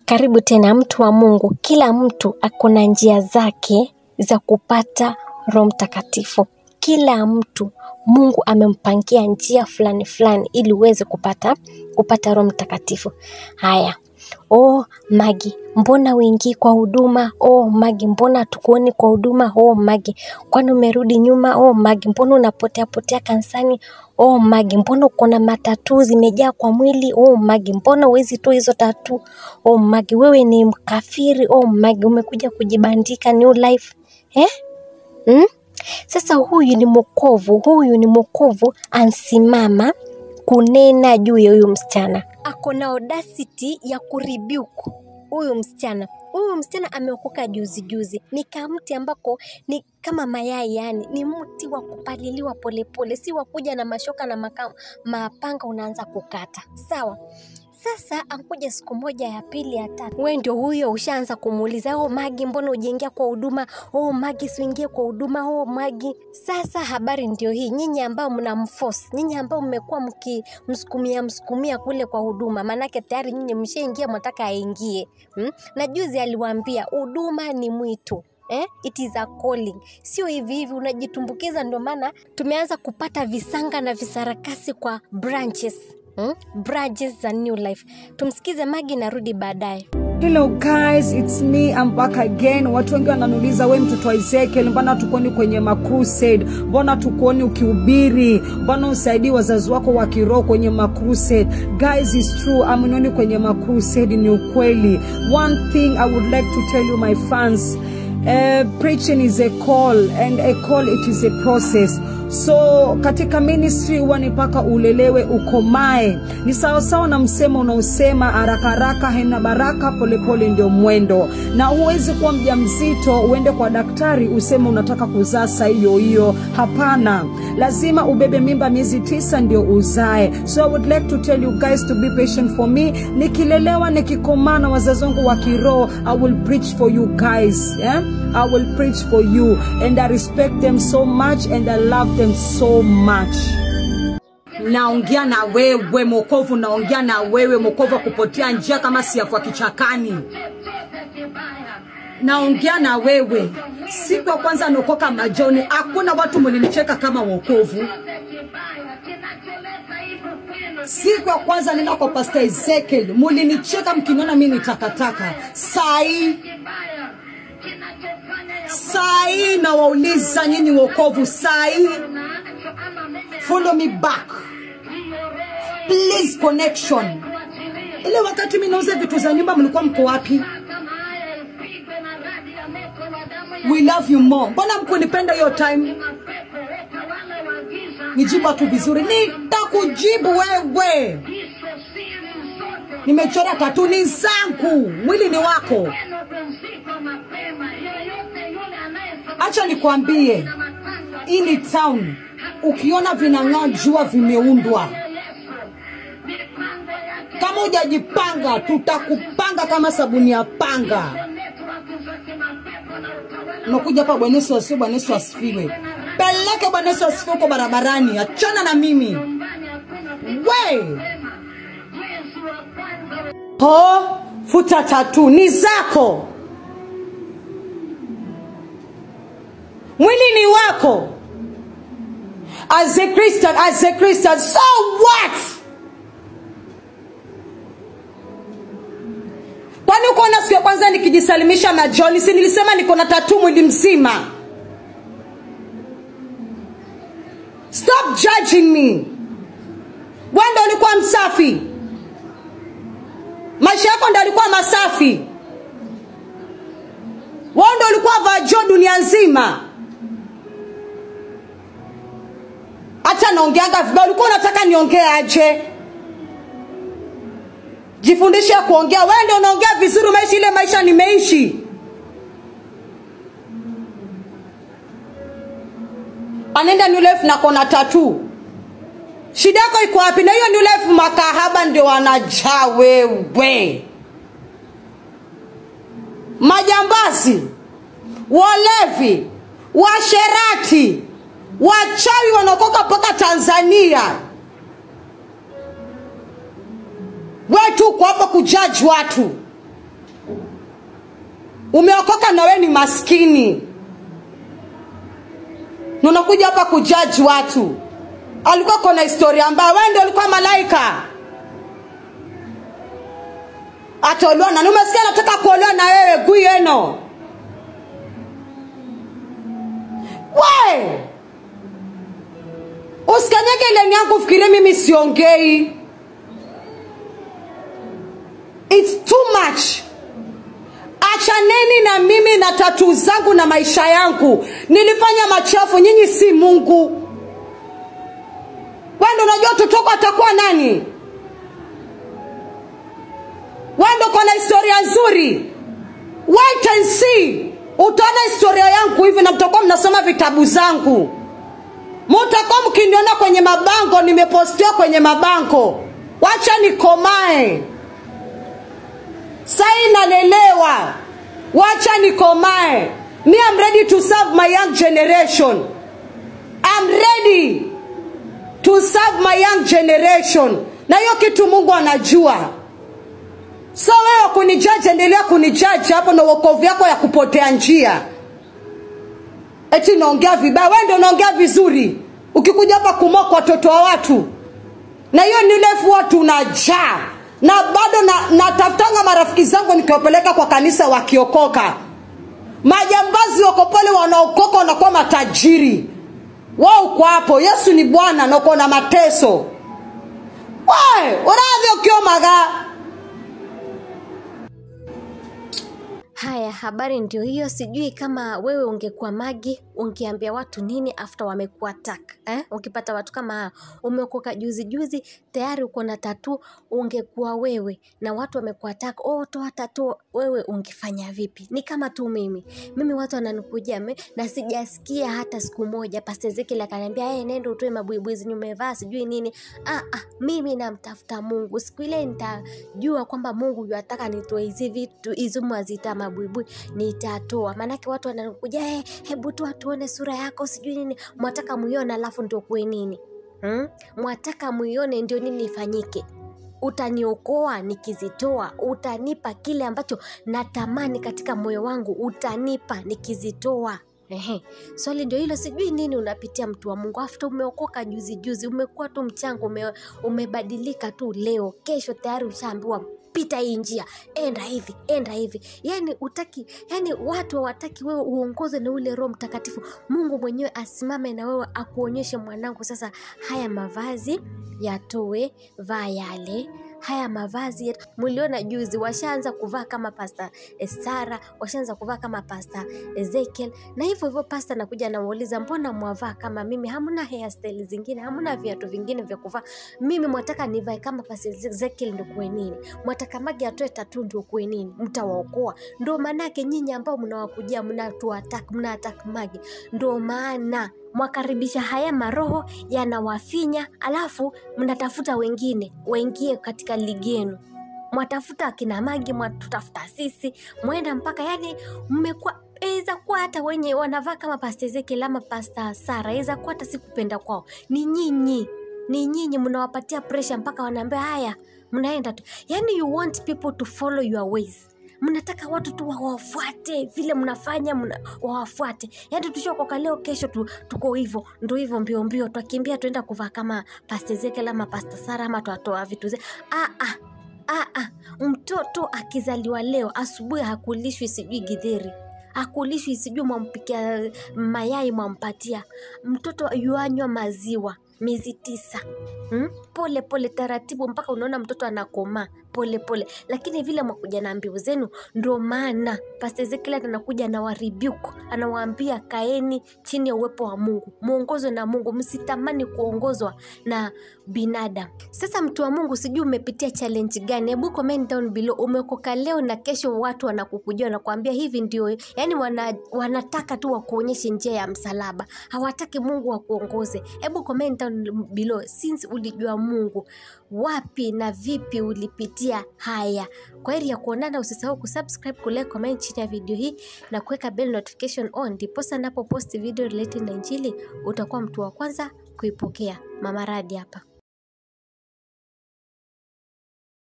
Karibu tena mtu wa Mungu. Kila mtu ako na njia zake za kupata Roho Mtakatifu. Kila mtu Mungu amempangia njia fulani fulani ili uweze kupata kupata Roho Mtakatifu. Haya. Oh Magi, mbona uingii kwa huduma? Oh Magi, mbona tukuoni kwa huduma? Oh Magi, kwani umerudi nyuma? Oh Magi, mbona unapotea potea kanisani? Oh Magi, mbona uko na matatu zimejaa kwa mwili? Oh Magi, mbona huwezi toa hizo tatu? Oh Magi, wewe ni mkafiri. Oh Magi, umekuja kujibandika new life eh? Hmm? Sasa huyu ni mwokovu, huyu ni mwokovu ansimama kunena juu ya huyu msichana. Ako na audacity ya kurebuke huyu msichana. Huyu msichana ameokoka juzi juzi, ni kamti ambako ni kama mayai, yani ni mti wa kupaliliwa polepole, si wa kuja na mashoka na maka, mapanga unaanza kukata. Sawa. Sasa ankuja siku moja ya pili ya tatu, we ndio huyo ushaanza kumuuliza oh, Magi, mbona ujiingia kwa huduma? Oh, Magi, siuingie kwa huduma. Oh, Magi. Sasa habari ndio hii, nyinyi ambao mnamforce, nyinyi ambao mmekuwa mkimsukumia msukumia kule kwa huduma, maanake tayari nyinyi mshaingia, mwataka aingie hmm? Na juzi aliwaambia huduma ni mwitu Eh? It is a calling. Sio hivi hivi unajitumbukiza. Ndio maana tumeanza kupata visanga na visarakasi kwa branches hmm? branches za new life. Tumsikize Magi, narudi baadaye. Hello guys, it's me, I'm back again. Watu wengi wananiuliza we mtoto wa Ezekiel, mbona tukuoni kwenye macrusade? Mbona tukuoni ukihubiri? Mbona usaidii wazazi wako wa kiroho kwenye macrusade? Guys, it's true, amnioni kwenye macrusade, ni ukweli. One thing I would like to tell you my fans, uh, preaching is a call and a call it is a process so katika ministry huwa ni mpaka ulelewe ukomae ni sawasawa na msemo unaosema haraka haraka haina baraka polepole ndio mwendo na huwezi kuwa mja mzito uende kwa daktari useme unataka kuzaa saa hiyo hiyo hapana lazima ubebe mimba miezi tisa ndio uzae so i would like to tell you guys to be patient for me nikilelewa nikikomaa na wazazi wangu wa kiroho i will preach for you guys yeah? i will preach for you and i respect them so much and i love them so much naongea na wewe mokovu naongea na wewe mokovu wa kupotea njia kama siafua kichakani naongea na wewe siku ya kwanza naokoka majoni hakuna watu mlinicheka kama wokovu siku ya kwanza nenda kwa pasta ezekiel mulinicheka mkiniona mi ni takataka sahii sahii nawauliza nyinyi wokovu sahii follow me back please connection ile wakati mi nauza vitu za nyumba mlikuwa mko wapi we love you more mbona mkunipenda hiyo time nijibu tu vizuri nitakujibu wewe nimechora tatuni zangu mwili ni wako acha nikwambie hii ni town ukiona vinang'aa jua vimeundwa kama hujajipanga tutakupanga kama sabuni ya panga unakuja hapa bwana yesu asifiwe bwana yesu asifiwe peleke bwana yesu asifiwe huko barabarani achana na mimi we po futa tatu ni zako mwili ni wako as a christian as a christian so what kwani ukuona siku ya kwanza nikijisalimisha na john si nilisema niko na tatu mwili mzima stop judging me wendo ulikuwa msafi maisha yako ndo alikuwa masafi wendo ulikuwa vajo dunia nzima hata naongeaga vibaya ulikuwa unataka niongee aje jifundishe kuongea wewe ndio unaongea vizuri umeishi ile maisha nimeishi anaenda new life na kona tatu shida yako iko wapi na hiyo new life makahaba ndio wanajaa wewe majambazi walevi washerati wachawi wanaokoka mpaka tanzania wetu uko hapa kujaji watu umeokoka na we ni maskini na unakuja hapa kujaji watu alikuwa kona historia mbaya wewe ndio ulikuwa malaika ataolewa na umesikia nataka kuolewa na wewe guyeno we usikanyage ileni yangu fikirie mimi siongei its too much achaneni na mimi na tatu zangu na maisha yangu nilifanya machafu nyinyi si mungu wendo unajua tutoko atakuwa nani wendo kona historia nzuri wait and see utaona historia yangu hivi na mtakuwa mnasoma vitabu zangu mutakuwa mkiniona kwenye mabango nimepostiwa kwenye mabango wacha nikomae sai nalelewa wacha nikomae me am ready to serve my young generation I'm ready to serve my young generation na hiyo kitu mungu anajua so wewe kunijaji endelea kunijaji hapo na uokovu yako ya kupotea njia eti naongea vibaya wewe ndio unaongea vizuri ukikuja hapa kumoka watoto wa watu na hiyo ni urefu watu unajaa na bado na, natafutanga marafiki zangu nikiwapeleka kwa kanisa wakiokoka majambazi wako pale wanaokoka wanakuwa matajiri wao uko hapo yesu ni bwana na uko na mateso we uravyo ukiomaga Haya, habari ndio hiyo. Sijui kama wewe ungekuwa Magi, ungeambia watu nini after wamekuwa attack eh? Ukipata watu kama hao, umeokoka juzi juzi, tayari uko na tatu, ungekuwa wewe na watu wamekuwa attack, oh, toa tatu, wewe ungefanya vipi? Ni kama tu mimi, mimi watu wananikujia me- na sijasikia hata siku moja Pastor Ezekiel akaniambia hey, nenda utoe mabuibui zenye umevaa sijui nini. Ah, ah, mimi namtafuta Mungu. Siku ile nitajua kwamba Mungu yuataka nitoe hizi vitu hizi mwazita mabuibui, nitatoa. Maanake watu wanakuja hey, hebu toa tuone sura yako sijui nini, mwataka muione alafu ndio kuwe nini hmm? Mwataka muione ndio nini ifanyike utaniokoa nikizitoa, utanipa kile ambacho natamani katika moyo wangu, utanipa nikizitoa. Ehe, swali ndio hilo. Sijui nini unapitia mtu wa Mungu, after umeokoka juzi juzi, umekuwa tu mchanga, ume, umebadilika tu leo, kesho tayari ushaambiwa pita hii njia, enda hivi, enda hivi. Yani utaki, yani watu hawataki wewe uongozwe na ule Roho Mtakatifu. Mungu mwenyewe asimame na wewe akuonyeshe, mwanangu, sasa haya mavazi yatoe, vaa yale haya mavazi yetu mliona juzi washaanza kuvaa kama pasta Sara, washaanza kuvaa kama pasta Ezekiel, na hivyo hivyo pasta anakuja anawauliza, mbona mwavaa kama mimi? Hamna hairstyle zingine, hamna viatu vingine vya kuvaa. Mimi mwataka nivae kama pasta Ezekiel ndio kuwe nini? Mwataka Magi atoe tatu ndio kuwe nini? Mtawaokoa? Ndio maanake nyinyi ambao mnawakujia mnatuatak mnaatak Magi, ndio maana mwakaribisha haya maroho yanawafinya, alafu mnatafuta wengine waingie katika ligi yenu. Mwatafuta akina Magi, mwatutafuta sisi, mwenda mpaka yani mmekuwa Iza kuwa hata wenye wanavaa kama pasta Ezekiel ama pasta Sara, iza kuwa hata si kupenda kwao, ni nyinyi, ni nyinyi mnawapatia pressure mpaka wanaambia haya, mnaenda tu. Yani you want people to follow your ways mnataka watu tu wawafuate vile mnafanya mna, wawafuate yaani tushakoka leo kesho tu, tuko hivyo ndo hivyo mbio mbio twakimbia tuenda kuvaa kama pasta Ezekiel ama pasta Sara ama twatoa vitu ze ah, ah, ah, ah. mtoto akizaliwa leo asubuhi hakulishwi sijui gidheri hakulishwi sijui mwampikia mayai mwampatia mtoto yuanywa maziwa miezi tisa hmm? pole pole taratibu mpaka unaona mtoto anakomaa pole pole lakini vile mwakuja na mbiu zenu ndo maana pasta Ezekiel anakuja anawarebuke anawaambia kaeni chini ya uwepo wa Mungu muongozwe na Mungu msitamani kuongozwa na binadamu sasa mtu wa Mungu sijui umepitia challenge gani hebu comment down below umeokoka leo na kesho watu wanakukujia wanakuambia hivi ndio yani wana, wanataka tu wakuonyeshe njia ya msalaba hawataki Mungu wakuongoze hebu comment down below since ulijua Mungu wapi na vipi ulipitia haya kwa heri ya kuonana usisahau kusubscribe kulike comment chini ya video hii na kuweka bell notification on ndiposa napo post video related na injili utakuwa mtu wa kwanza kuipokea mama radi hapa